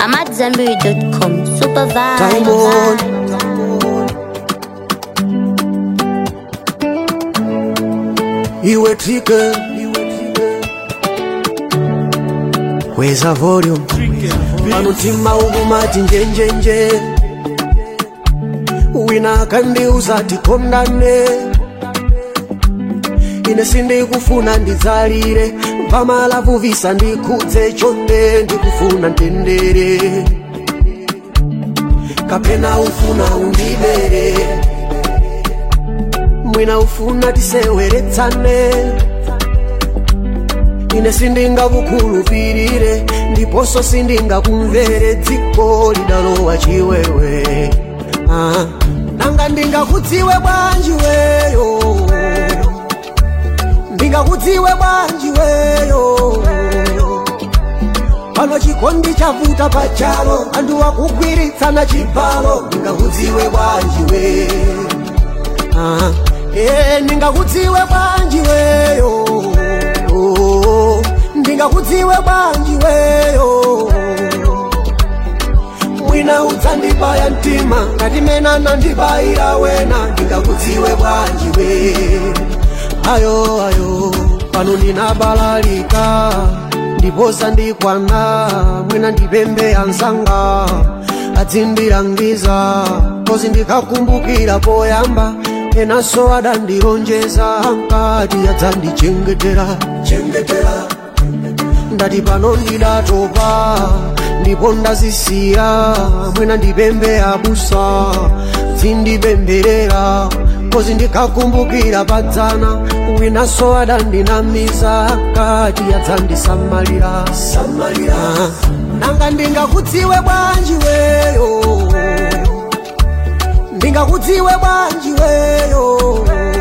AmadZanbury.com. Super vibe. Time on. Iwe trike Weza volume Panutima ugumati njenjenje Wina kandiuza tikondane ine sindikufuna ndidzalire pamalavu visa ndikudze chonde ndikufuna ntendere kapena ufuna undibere mwina ufuna tiseweretsane ine sindingakukhulupirire ndiponso sindingakumvere dziko lidalowa chiwewe ah. nanga ndingakudziwe bwanji weyo ndingakudziwe bwanji weyo pano chikondi chavuta pachalo anthu akugwiritsana chibalo ndingakudziwe bwanji we ah, eh, ndingakudziwe bwanji weyo oh, ndingakudziwe bwanji weyo mwina udzandibaya mtima ngati mena nandibayira wena ndingakudziwe bwanji we ayo ayo pano ndinabalalika ndiposa ndikwana mwina ndipembe ansanga adzindilangiza kozi ndikakumbukira poyamba enanso adandilonjeza nkati adzandichengetera chengetera ndati pano ndidatopa ndipo ndazisiya mwina ndipembe abusa dzindipemberera kozi ndikakumbukira padzana winanso adandinamiza kati adzandisamalira samalira nanga ndingakudziwe bwanji weyo ndingakudziwe bwanji weyo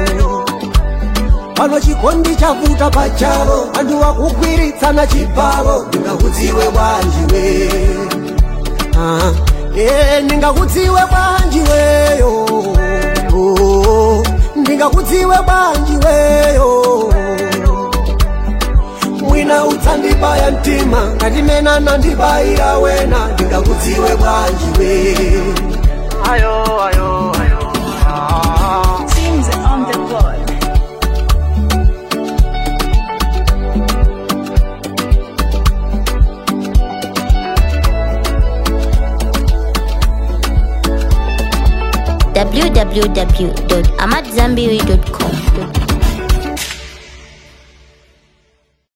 pano chikondi chavuta pachalo anthu akugwiritsana chibalo ndingakudziwe bwanji we ah, eh, ndingakudziwe bwanji weyo oh, ndingakudziwe bwanji weyo mwina udzandibaya mtima ngati mena nandibayira wena ndingakudziwe bwanji we ayo ayo ayo ah. Teams on the board. www.amadzanbury.com.